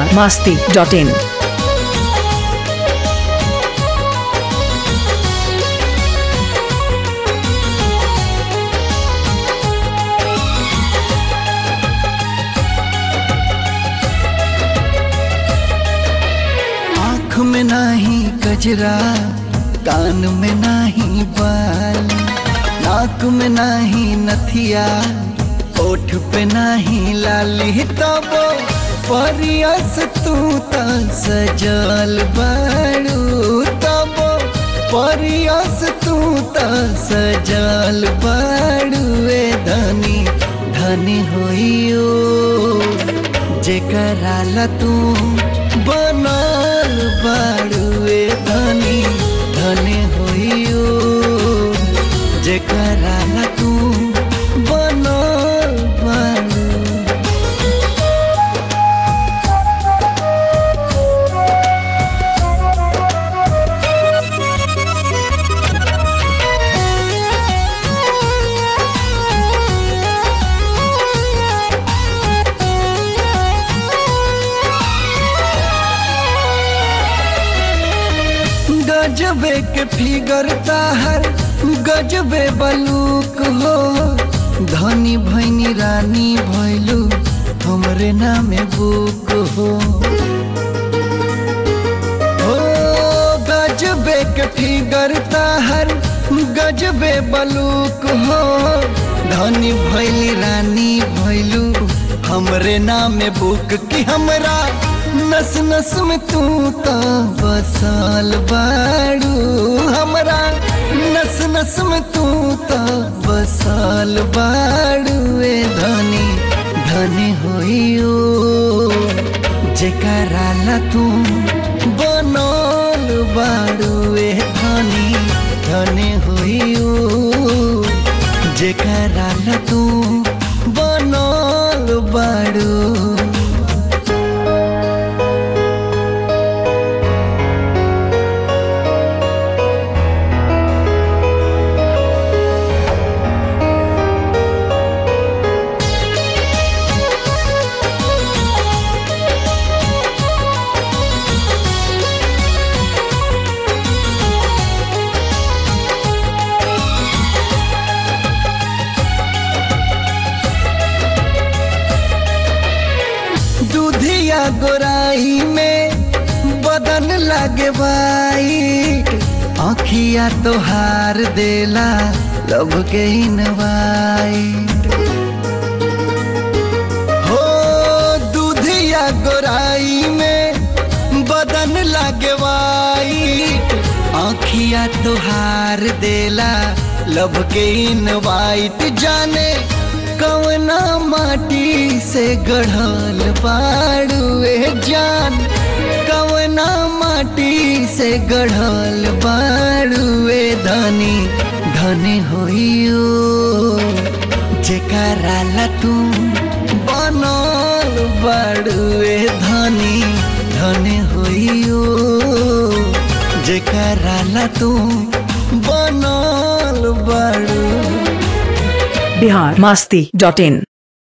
masti dot in. आँख में नाही गजरा कान में नाही बाल नाक में नाही नथिया ओठ पे नाही लाली तबो परियस तू त सजल बड़ू तबो परियस तू त सजल बड़ू ए धनी धनी होइयो जेकराला तू बनल बाड़ुए धनी धनी होइयो जेकराला तू बनल बाड़ू गजबे के फिगर ताहर गजबे बलूक हो धनी भैनी रानी भैलू हमरे नामे बुक हो हो गजबे के फिगर ताहर गजबे बलूक हो धनी भैली रानी भैलू हमरे नामे बुक की हमरा नस नस में तू तो बसल बाड़ू हमरा नस नस में तू तो बसल बाड़ू ए धनी धनी होइयो जेकराला तू बनल बाड़ू ए धनी धनी होइयो जेकराला तू बनल बाड़ू दूधिया गोराई में बदन लागे बाई आँखिया तोहार देला लब के इनवाई हो दूधिया गोराई में बदन लागे बाई आँखिया तोहार देला लब के इनवाइट जाने कवना माटी से गढ़ल बाड़ुए जान कवना माटी से गढ़ल बाड़ुए धनी धनी होइयो जेकराला तू बनल बाड़ुए धनी धनी होइयो जेकराला तू बनल बाड़ू Bihar masti dot in.